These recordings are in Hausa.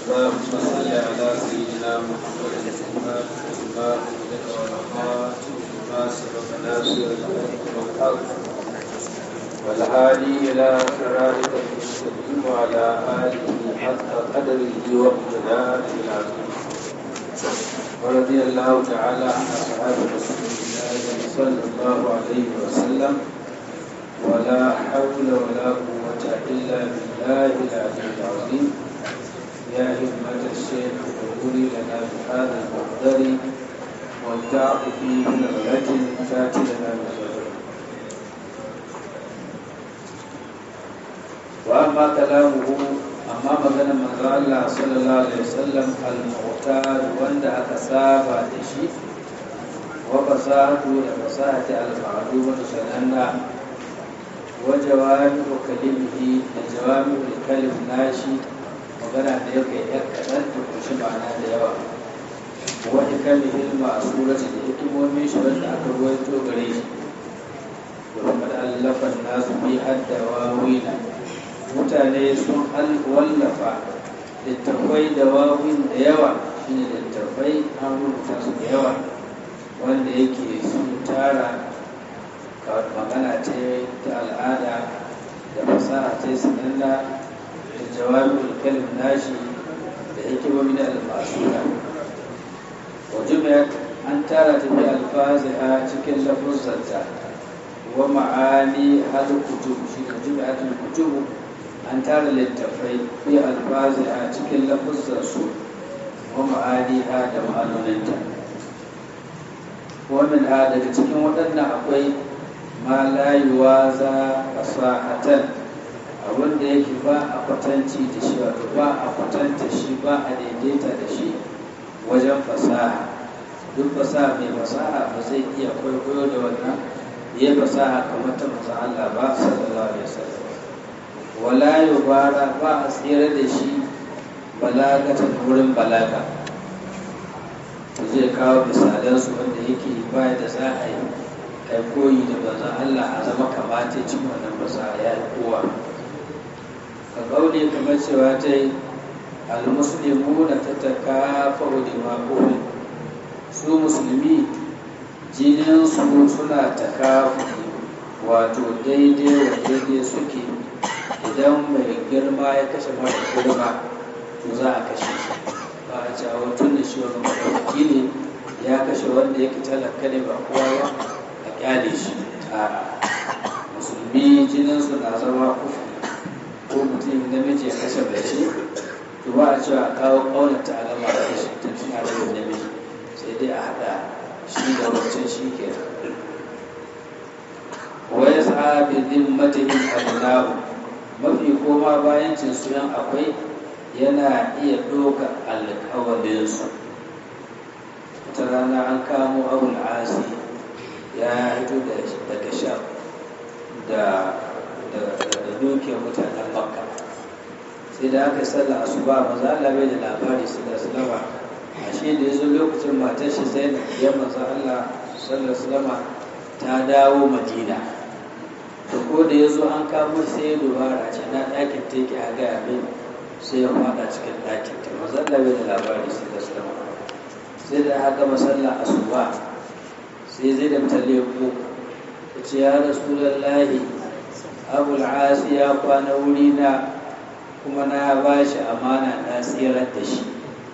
اللهم صل على سيدنا محمد الفاتح لما أغلق والخاتم لما سبق ناصر الحق والحق والهادي إلى صراطك المستقيم وعلى آله حق قدره وامتداده العظيم ورضي الله تعالى عن أصحاب رسول الله صلى الله عليه وسلم ولا حول ولا قوة إلا بالله العلي العظيم يا همة الشيخ اغفري لنا بهذا المقدر والتعب فيه نظرة تأتي لنا بخير وأما كلامه أما مثلا من الله صلى الله عليه وسلم المعتاد وند أكسابا دشي وفصاحته لفصاحة المعلومة سننا وجوامع كلمه لجوامع الكلم ناشي magana da ya kai ‘yan kaɗan da kunshi ma'ana da yawa wani kalihin masu rasu da hikimomin shi wanda aka ruwaito gare shi domin allafan nasu bi haddawa wina mutane sun wallafa littattafai da wawin da yawa shine littattafai an rubuta su da yawa wanda yake sun tara magana ce ta al'ada da fasaha ce sananna da jawabin kalim nashi da hikimomi na alfasura wajen an tara ta bi alfaziha cikin lafuzanta wa ma'ani hal kutub shi da jumi'atul kutub an tara littafai bi alfaziha cikin lafuzansu wa ma'ani ha da ma'anoninta wannan ha daga cikin waɗannan akwai ma layuwa za fasahatan abin da yake ba a kwatanci da shi wato ba a kwatanta shi ba a daidaita da shi wajen fasaha duk fasaha mai fasaha ba zai iya kwaikwayo da wannan ya fasaha kamar ta maza Allah ba sallallahu alaihi wasallam wala yubara ba a tsere da shi balagatan wurin balaga zai kawo misalansu wanda yake baya da za a yi kai koyi da bazan Allah a zama kamata cin wannan fasaha ya yi kowa ka kauli kamar cewa ta yi almuslimu na ta taka fa'udi makoli su musulmi jininsu suna taka wato daidai wa daidai suke idan mai girma ya kashe mara girma to za a kashe shi ba a cewa tun da shi wani maɗauki ne ya kashe wanda yake talaka ne ba kowa ba a kyale shi a musulmi jininsu na zama kufu ko mutum namiji ya kashe mace to ba a cewa kawo ƙaunar ta alama da kashe ta tuna da namiji sai dai a haɗa shi da wancan shi ke wa ya sa bi zimmatihim adnahu mafi koma bayan cinsuyan akwai yana iya ɗoka alƙawalinsu ta rana an kamo abul asi ya hito daga sha da dukiyar mutanen makka sai da aka sallah asuba maza Allah bai da labari su da sulama a shi da ya zo lokacin matar shi sai da ya maza Allah sallar sulama ta dawo madina da ko da ya zo an kamo sai ya dubara ce na ɗakin teke a gaya min sai ya faɗa cikin ɗakin ta maza Allah bai da labari su da sulama sai da aka masalla asuba sai zai da mutalle ko ta ce ya rasulallahi abul asi ya kwana wuri na kuma na ba shi amana na tsirar da shi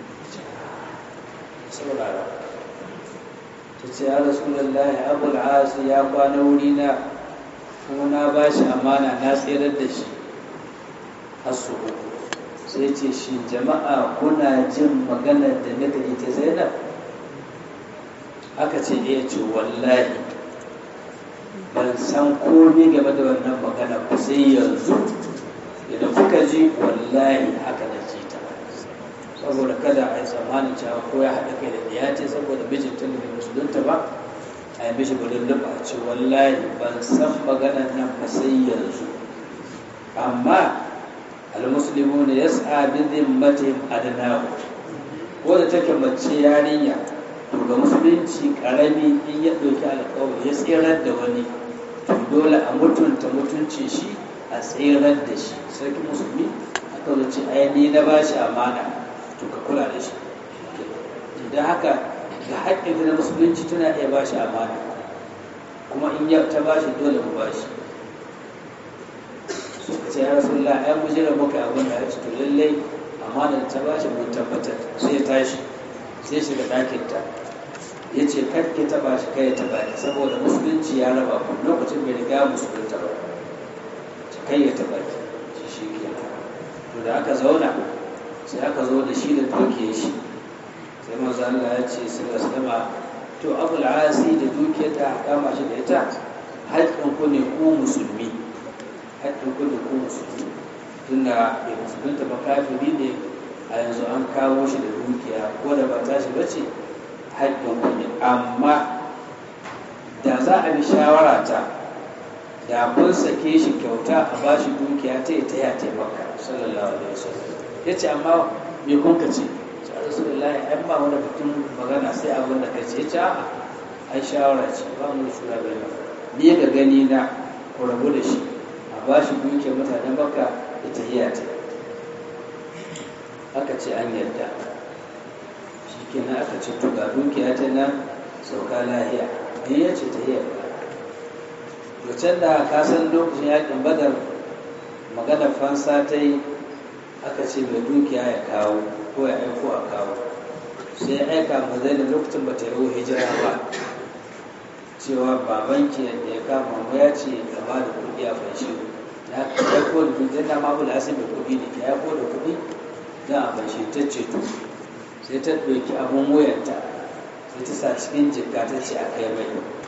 saurara ta ce ya rasulallahi abul asi ya kwana wuri na kuma na ba shi amana na tsirar da shi hasu sai ce shi jama'a kuna jin maganar da nika ita zainab aka ce iya ce wallahi ban san komai game da wannan magana ba sai yanzu idan kuka ji wallahi haka na ji ta saboda kada a yi tsammanin cewa ko ya haɗa kai da ya ce saboda mijin tun da musulunta ba a yi mishi gudun lupa a ce wallahi ban san maganan nan ba sai yanzu amma almuslimu ne ya sa bi zimmatihim adnahu ko da take mace yarinya to ga musulunci karami in ya ɗauki alƙawari ya tsirar da wani to dole a mutunta mutunci shi a tsirar da shi sarki musulmi aka zace ai ni na ba shi amana to ka kula da shi idan haka ga haƙƙin na musulunci tana iya ba shi amana kuma in ya ta ba shi dole mu ba shi suka ce ya rasu la ya mujira muka abin da ya ci to lallai amana ta ba shi mun tabbatar sai ya tashi sai shiga ɗakinta ya ce karke taba shi kai ya taba ki saboda musulunci ya raba ku lokacin bai riga musulunta ba kai ya taba ki shi shi ke to da aka zauna sai aka zo da shi da duke shi sai manzo Allah ya ce sallallahu alaihi to abul asi da duke ta kama shi da ita haƙƙin ku ne ku musulmi haƙƙin ku ne ku musulmi tunda bai musulunta ba kafiri ne a yanzu an kawo shi da dukiya ko da ba tashi bace haƙƙin wani amma da za a bi shawara ta da kun sake shi kyauta a ba shi dukiya ta yi ta ya taimaka sallallahu alaihi wasallam ya ce amma me kun ka ce ce rasulullahi an ba wani batun magana sai abin da ka ce ya ce a'a ai shawara ce ba mu shura bai na ni ga gani na ku rabu da shi a ba shi dukiyar mutanen baka da ta yi ta aka ce an yarda kenan aka ce to ga dukiya ta nan sauka lahiya ne ya ce ta yi yarda da ka san lokacin yakin badar magana fansa ta yi aka ce mai dukiya ya kawo ko ya aiko a kawo sai ya aika mu zai da lokacin ba ta yi hijira ba cewa babanki da ya kama mu ya ce ka ba da kuɗi a fanshi ya aiko da kuɗi da ma bula sai mai kuɗi ne ya aiko da kuɗi don a fanshi ta ceto sai ta ɗauki abin wuyanta sai ta sa cikin jikka ta ce a kai mai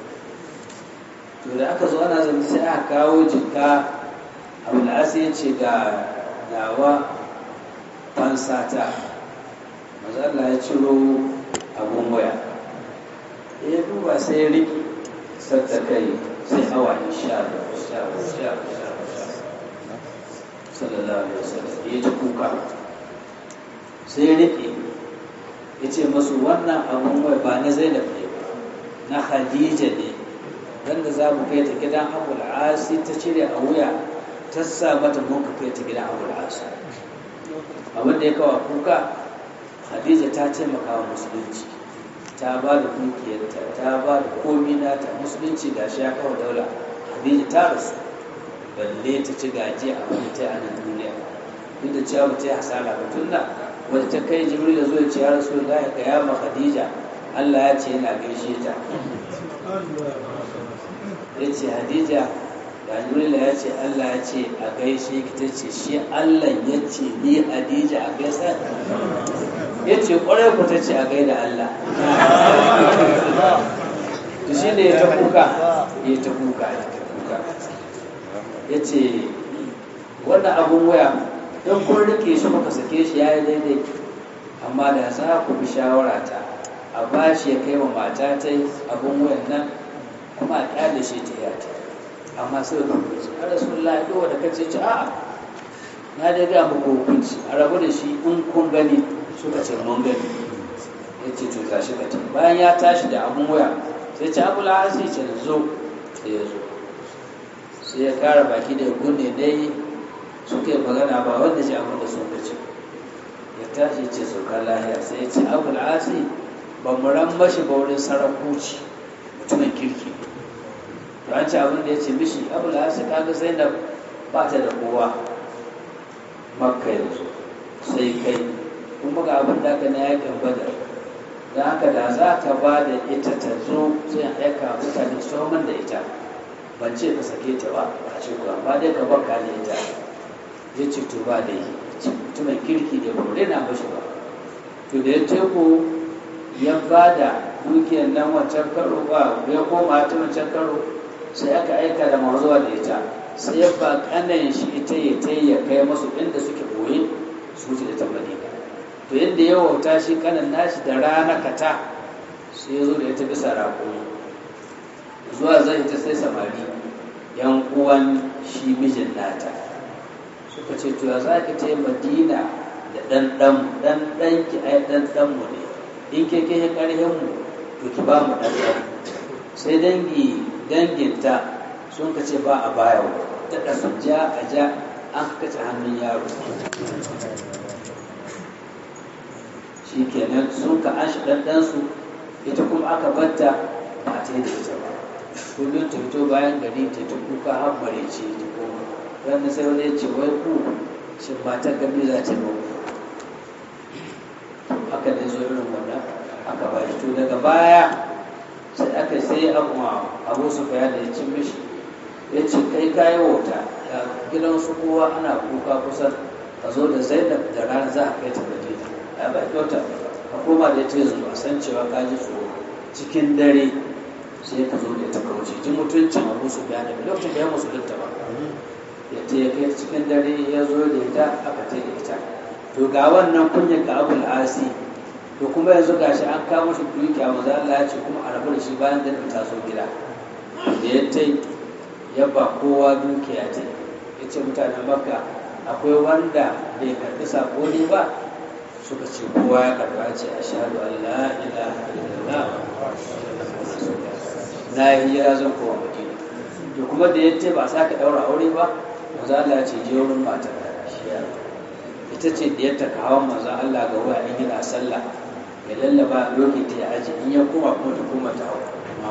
to da aka zo ana zama sai aka kawo jikka abu da ya ce ga nawa fansata mazalla ya ciro abin waya ya duba sai ya riƙe sadda kai sai hawa ya sha sha sha sha sallallahu alaihi wasallam ya ji kuka sai ya riƙe ya ce masu wannan abun wai ba na zainab ne ba na khadija ne wanda za mu kai ta gidan abul asi ta cire a wuya ta sa mata muka kai ta gidan abul asi abin da ya kawo kuka khadija ta taimaka wa musulunci ta ba da dukiyarta ta ba da komi nata musulunci ga shi ya kawo daula khadija ta rasu balle ta ci gaji a wani ta a nan duniya duk da cewa ba ta yi hasara ba tun da wadda ta kai jibril da zo ya ce ya rasu da ya gaya ma khadija allah ya ce yana gaishe ta ya ce hadija da jibril ya ce allah ya ce a gaishe ki ta ce shi allah ya ce ni hadija a gaisa ya ce kwarai ku ta ce a gaida allah to shi ne ya ta kuka ya ta kuka ya ta kuka ya ce wannan abun waya don kun rike shi muka sake shi ya yi daidai amma da za ku bi shawara ta a ba shi ya kai wa mata ta yi abin wuyan nan kuma a kyale shi ta yata amma sai ku bi a rasulullah ya da kace ci a'a na dai ga muku hukunci a rabu da shi in kun gani suka ce mun gani ya ce to tashi ka ta bayan ya tashi da abin wuya sai ci abu la'asi ce zo sai ya zo sai ya kara baki da gunne dai suka yi magana ba wanda ce abin da sun ce ya tashi ce saukar lahiya sai ya ce abul asi ba mu ran mashi ba wurin sarakuci mutumin kirki to an ce abin da ya ce mishi abul asi kaga sai da ba ta da kowa makka yanzu sai kai kuma ga abin da aka na yakin badar don haka da za ka ba da ita ta zo sai aika mutane su da ita ban ce ka sake ta ba a ce ku amma dai ka baka da ita ya ce to ba da yi mutumin kirki da ba na mashi ba to da ya teku ya ba da dukiyar nan wancan karo ba ya koma ta wancan karo sai aka aika da mazuwa da ita sai ya ba kanan shi ita ya ta ya kai masu inda suke boye su wuce da ta madina to yadda ya wauta shi kanan nashi da rana kata sai ya zo da ita bisa raƙumi zuwa zai ta sai samari yan uwan shi mijin nata suka ce to ya za ki ta yi madina da ɗanɗan ɗanɗan ki ai ɗanɗan mu ne in ke ke ƙarhin mu to ki ba mu ɗanɗan sai dangi danginta sun ka ce ba a baya ta ɗasa ja a ja an kace hannun yaro shi kenan sun ka an shi ɗanɗansu ita kuma aka batta ba ta yi da ita ba kullum ta fito bayan gari ta ta kuka har ce ta koma ranar sai wani ya ce wai ku shin matar gami za ta ba aka ne zo irin wannan aka ba shi to daga baya sai aka sai abu abu su da ya ci mishi ya ce kai kayi wauta da gidan su kowa ana kuka kusan ka zo da zainab da rana za a kai ta madina ya ba kyauta ka koma da ita yanzu a san cewa ka ji tsoro cikin dare sai ka zo da ita kauce ji mutuncin abu su da lokacin da ya musulunta ba ya ce ya kai cikin dare ya zo da ita aka ta da ita to ga wannan kunyar ga abul asi to kuma yanzu gashi an kawo shi dukiya maza Allah ya ce kuma a rabu da shi bayan da ta zo gida da ya ta ya ba kowa dukiya ce ya ce mutanen makka akwai wanda bai karɓi sako ne ba suka ce kowa ya karɓa ce a shahadu Allah ilaha illallah na yi hijira zan kowa madina to kuma da ya ce ba sa ka ɗaura aure ba maza Allah ya ce je wurin matar shi ita ce da yadda ka hawan maza Allah ga waya in yana sallah ya lallaba lokaci ya aji in ya koma kuma ta koma ta hau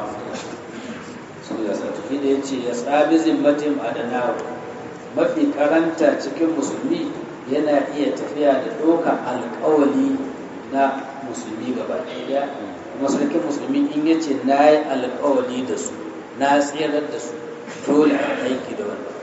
su da sartufi da ya ce ya tsabi zimmatin adanawa mafi karanta cikin musulmi yana iya tafiya da ɗaukar alkawali na musulmi gaba ɗaya kuma sarkin musulmi in ya ce na yi alkawali da su na tsirar da su dole a aiki da wannan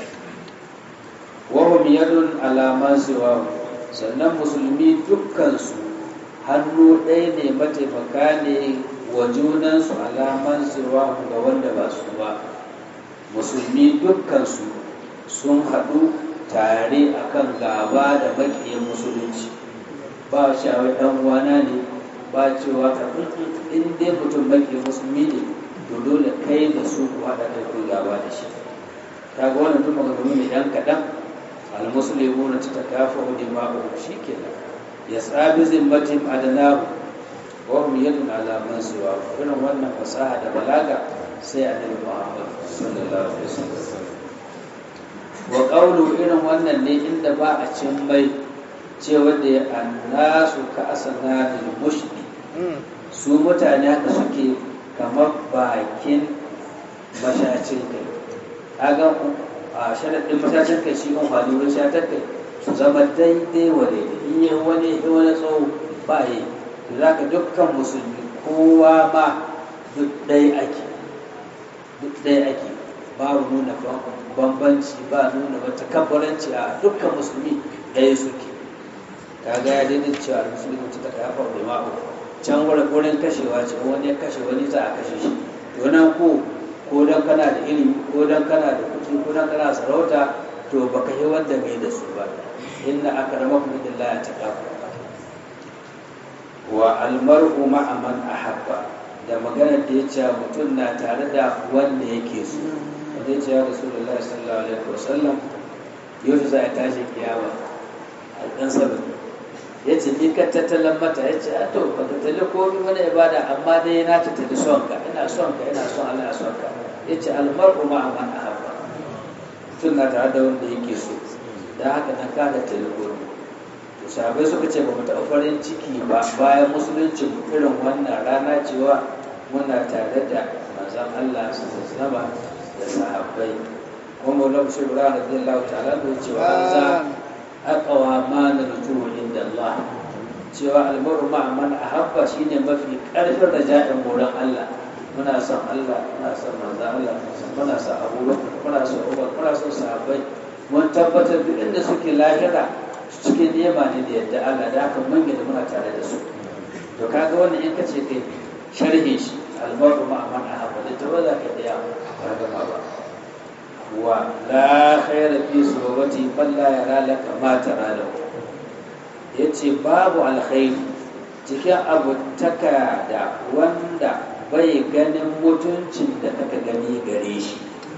wahum yadun alama siwa sannan musulmi dukkansu hannu ɗaya ne mataimaka ne wa junansu alaman siwa ga wanda ba su ba musulmi dukkansu sun haɗu tare akan gaba da maƙiyin musulunci ba shawai ɗan uwana ne ba cewa ka in dai mutum maƙiyin musulmi ne to dole kai da su ku haɗa kai ku gaba da shi kaga wannan duk maganganu ne ɗan kaɗan almuslimuna tatakafu dima'uhum shikenan yas'abi zimmatihim adnahu wa hum yadun ala man siwa irin wannan fasaha da balaga sai annabi Muhammad sallallahu alaihi wasallam wa qawlu irin wannan ne inda ba a cin mai cewa da annasu ka asana bil mushdi su mutane haka suke kamar bakin mashacin kai kaga a sharaɗin matakin kai shi kan faɗi wurin shatar kai su zama daidai wa daidai in yi wani wani tsawo ba yi to za ka dukkan musulmi kowa ma duk ɗaya ake duk ɗaya ake babu nuna bambanci ba nuna wata kabbaranci a dukkan musulmi ɗaya suke kaga ya daidai cewa musulmi ta ta kafa da ma'u can wurin kashewa ce wani ya kashe wani za a kashe shi to nan ko ko dan kana da ilimi ko dan kana da kuɗi ko dan kana sarauta to baka yi wanda bai da su ba inna akramakum billahi taqaku wa almar'u ma'a man ahabba da magana da ya ce mutum na tare da wanda yake so wanda ya ce ya rasulullahi sallallahu alaihi wasallam yau za a tashi kiyama a ɗan sabon ya ce ni ka tattalin mata ya ce to ba tattali komi wani ibada amma dai na tattali son ka ina son ka ina son Allah son ka ya ce almar'u ma man ahabba tun na tare da wanda yake so da haka nan ka da tattali komi to sahabbai suka ce ba mu taɓa farin ciki ba bayan musulunci irin wannan rana cewa muna tare da manzon Allah sallallahu da sahabbai kuma Maulana Bashir Ibrahim radiyallahu ta'ala da cewa za aqwa ma narju inda Allah cewa almaru ma man ahabba shine mafi karfin raja'in wurin Allah muna son Allah muna son manzo Allah muna son Abubakar muna son Umar muna son sahabbai mun tabbatar duk inda suke lahira cikin nema ne da yadda Allah da haka mun da muna tare da su to kaga wannan in kace kai sharhi shi almaru ma man ahabba da tawa za ka da ba gama ba wa la khaira fi suhbati bal la yara laka ma tara lahu yace babu alkhairi cikin abu taka da wanda bai ganin mutuncin da kaka gani gare shi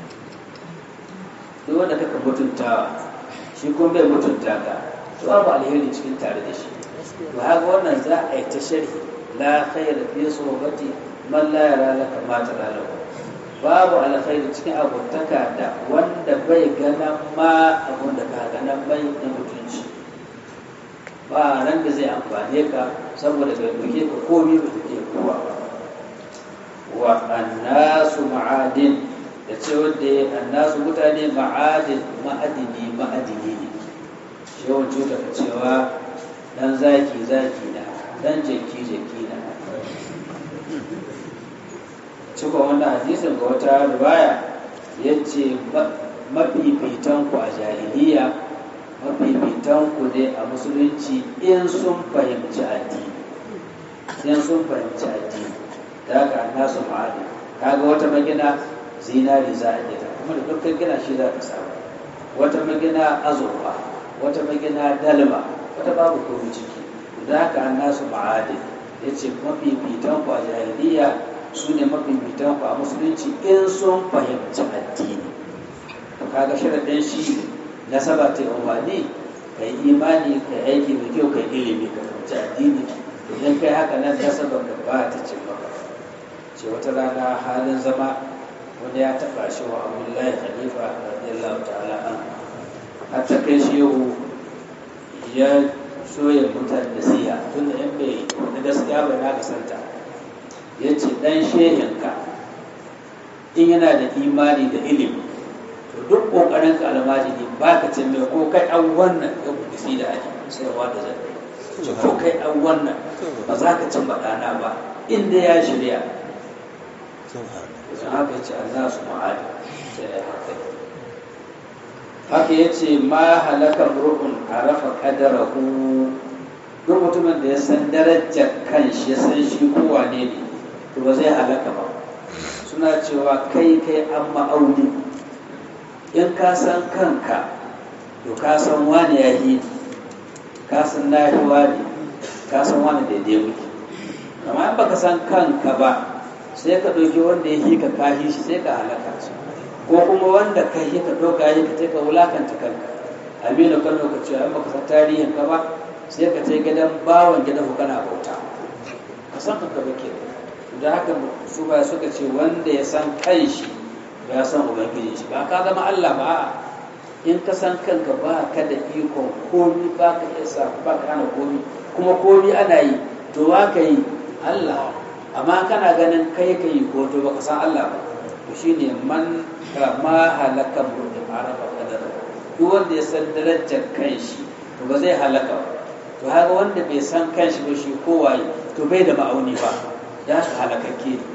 duk wanda kaka mutuntawa shi kuma bai mutunta ka to babu alheri cikin tare da shi to haka wannan za a yi ta sharhi la khaira fi suhbati man la yara laka ma tara lahu babu alkhairi cikin abotaka da wanda bai ganan ma abun da ka ganan bai na mutunci ba ran da zai amfane ka saboda bai doke ka komi ba doke kowa wa annasu ma'adin da ce wanda ya annasu mutane ma'adin ma'adini ma'adini ne yawan cuta ka cewa dan zaki zaki na dan jaki jaki na cika wannan hadisin ga wata riwaya ya ce mafifitan ku a jahiliya mafifitan ku ne a musulunci in sun fahimci addini in sun fahimci addini da haka nasu ma'adi kaga wata magina zinari za a gina kuma da dukkan gina shi za ka samu wata magina azurfa wata magina dalma wata babu komai ciki da haka an nasu ma'adi ya ce mafifitan ku a jahiliya su ne mafifitan ku a musulunci in sun fahimci addini to kaga sharaɗin shi nasaba ta umarni ka yi imani ka yi aiki mai kyau ka yi ilimi ka fahimci addini idan kai haka nan nasaba ka ba ta ce maka ce wata rana halin zama wani ya taɓa shi wa abdullahi khalifa radiyallahu ta'ala an har ta kai shi yau ya soya mutane da siya tun da yan bai na gaskiya bai na kasanta ya ce ɗan shehinka in yana da imani da ilimi to duk ƙoƙarin ka almajiri ba ka ce mai ko kai an wannan ya kuɗi si da ake sai wanda zai ce ko kai an wannan ba za ka cin baɗana ba inda ya shirya sun haka ce Allah su ma'adi sai ya haka haka ya ce ma halakar rukun a rafa kadarahu duk mutumin da ya san darajar kan shi ya san shi kowa ne ne to ba zai halaka ba suna cewa kai kai an ma'auni in ka san kanka to ka san wani ya yi ka san na yi wani ka san wani daidai wuce amma in baka san kanka ba sai ka ɗauki wanda ya hika kashi shi sai ka halaka su ko kuma wanda ka hika ɗauka ya hika ka wulakanta kanka aminu kan lokaci in baka san tarihin ka ba sai ka ce gidan bawan gidan ku kana bauta ka san kanka ba ke da haka su ba suka ce wanda ya san kan shi ba ya san ubangiji shi ba ka zama Allah ba in ka san kanka ba ka da ikon komi ba ka iya sa ba ka hana komi kuma komi ana yi to ba ka yi Allah amma kana ganin kai ka yi ko to baka san Allah ba to shine man ka ma halaka mutum arafa kadar duk wanda ya san darajar kanshi to ba zai halaka ba to haka wanda bai san kanshi ba shi kowaye to bai da ma'auni ba ya shi halakakke ne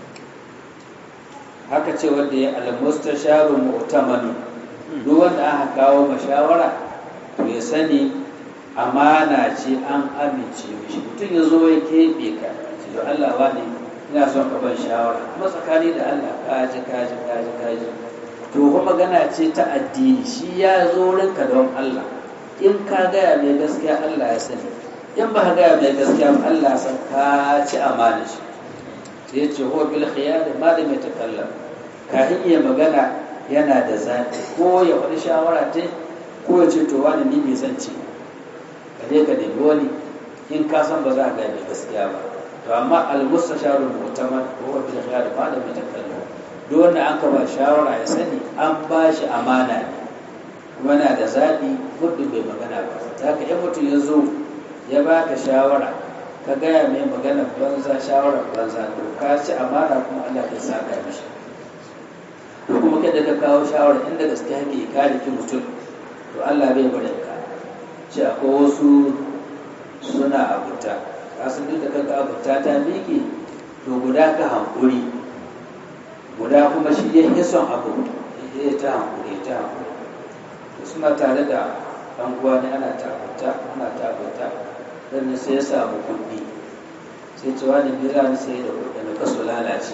haka ce wanda ya almustasharu mu'tamanu duk wanda aka kawo mashawara to ya sani amana ce an amince mishi mutum ya zo ya keɓe ka ce da Allah wani ina son ka ban shawara kuma tsakani da Allah kaji kaji kaji kaji to kuma magana ce ta addini shi ya zo rinka don Allah in ka gaya mai gaskiya Allah ya sani in ba ka gaya mai gaskiya ba Allah san ka ci amana shi sai ya ce ho bil khiyar ma da mai takallam kafin iya magana yana da zaɓi ko ya faɗi shawara ta ko ya ce to wani ni bai san ce ka je ka nemi wani in ka san ba za a gaya mai gaskiya ba to amma al-mustasharu mu'taman ko bil khiyar ma da mai takallam duk wanda an ka ba shawara ya sani an ba shi amana ne kuma na da zaɓi muddin bai magana ba za ka yan mutum ya zo ya ba ka shawara ka gaya mai magana banza shawara banza to ka ci amana kuma Allah ya saka mishi to kuma kada ka kawo shawara inda gaske hake ka riki mutum to Allah bai bari ka ce akwai wasu suna abuta kasan duk da kaga abuta ta miƙe to guda ka hankuri guda kuma shi ya yi son abu ya ta hankuri ta hankuri suna tare da ɗan uwa ne ana tabbata ana tabbata dan sai ya samu kuɗi sai ce wani bira ni sai da kuɗi na kaso lalace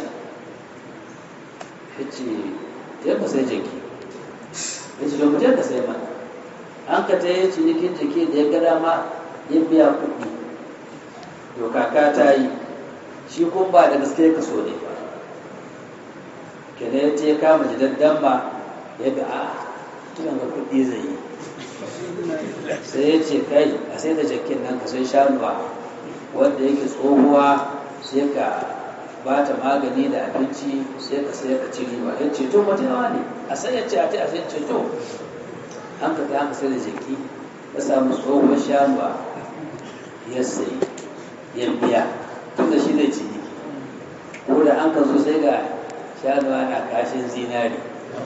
ya ce ya ka sai jiki ya ce lokacin ka sai mana an ka ta yi cinikin jiki da ya ga dama ya biya kuɗi to kaka ta yi shi kun ba da gaske ka so ne ba kenan ya ce kama jidaddan ma ya ga a'a tunan ga kuɗi zai yi sai ya ce kai a sai da jakin nan ka sai shanuwa wanda yake tsohuwa sai ka ba ta magani da abinci sai ka sai ka ci riba ya ce to mutum yawa ne a sai ya ce a ce a sai ce to an ka ta an ka sai da jaki ya samu tsohon shanuwa ya sayi ya biya tun da shi zai ciniki ko da an kan so sai ga shanuwa na kashin zinari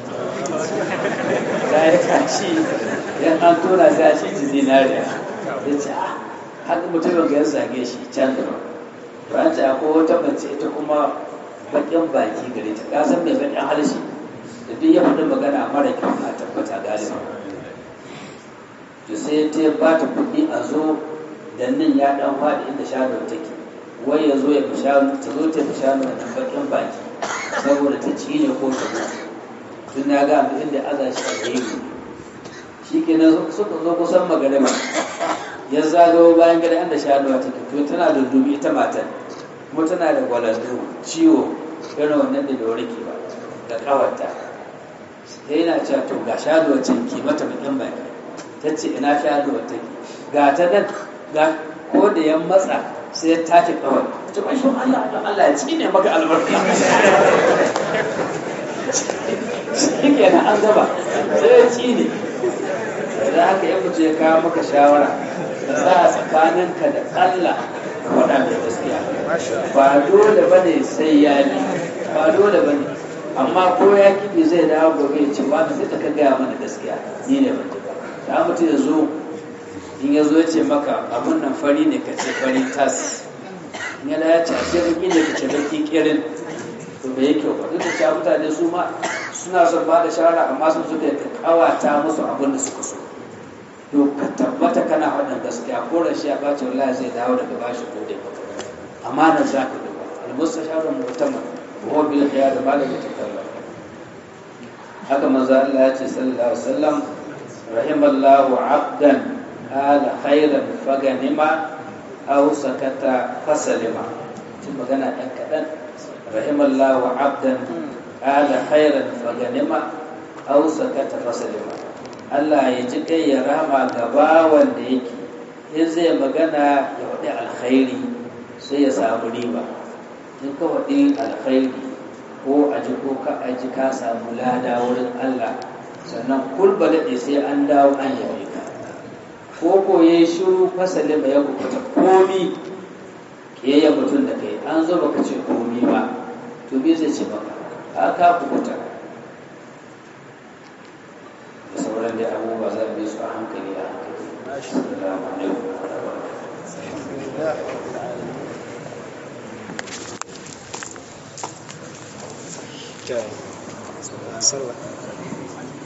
ta yi kashi yan an tona sai a shi zinariya ya ce a haka mutumin ga ya zage shi can da ba ce akwai wata mace ita kuma baƙin baki gare ta kasan mai baƙin harshe da duk ya faɗi magana mara kyau na tabbata galiba to sai ta ba ta kuɗi a zo da nan ya ɗan faɗi inda shadow take wai ya zo ya fi shanu ta zo ta fi shanu wannan baƙin baki saboda ta ci ne ko ta mutu tun ya ga abin da aza shi a gaibu shi kenan suka zo kusan magariba ya zagawo bayan gada inda shanuwa take to tana da dubi ita matan kuma tana da gwalandu ciwo irin wannan da bai warke ba da kawarta sai yana cewa to ga shanuwa can ki mata bakin baki ta ce ina shanuwa take ga ta nan ga ko da yan matsa sai ya take kawai ta ba shi Allah Allah ya tsine maka albarka shi kenan an gaba sai ya tsine da haka ya mutu ya kawo maka shawara da za a tsakaninka da Allah ka faɗa mai gaskiya ba dole ba ne sai ya ne ba dole ba ne amma ko ya kibi zai dawo gobe ya ce wani sai ka gaya mana gaskiya ni ne ban ji ba da mutu ya zo in ya zo ya ce maka abun nan fari ne ka ce fari tas in yana ya ce a ce baki ne ka ce baki kirin to bai yi kyau ba duk da cewa mutane su ma suna son ba da shawara amma sun suka kawata musu abin da suka so to ka tabbata kana faɗin gaskiya ko da shi ya ɓace wallahi zai dawo daga bashi ko dai ba amma nan za ka duba almusta sharon mutamar ko bil khiyar da malaka ta kalla haka manzo Allah ya ce sallallahu alaihi wasallam rahimallahu abdan ala khairan faganima aw sakata fasalima tun magana ɗan kaɗan rahimallahu abdan ala khairan faganima aw sakata fasalima Allah ya ji kai ya rama ga bawan da yake in zai magana ya faɗi alkhairi sai ya samu riba in ka faɗi alkhairi ko a ji ko ka a ji ka samu lada wurin Allah sannan kulba daɗe sai an dawo an yabe ka ko ko ya yi shiru fasali ba ya kukuta komi ƙiyayya mutum da kai an zo baka ce komi ba to me zai ce maka haka kukuta da sauran dai abubuwa za a bi su a hankali a hankali assalamu alaikum wa Okay. Sallah.